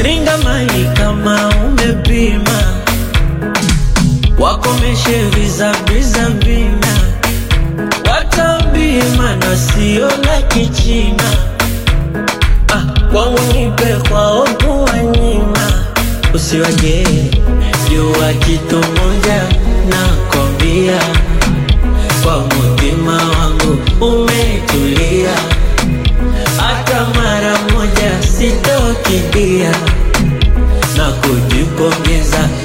ringa mali kama umepima, wakomeshe vizabiza vina, watambie mana sio la kichina. Ah, kwangu nipe kwao kuwanyima, usiwaje jua kitu moja nakwambia, kwa mutima wangu umetulia, hata mara moja sitokidia na kujipongeza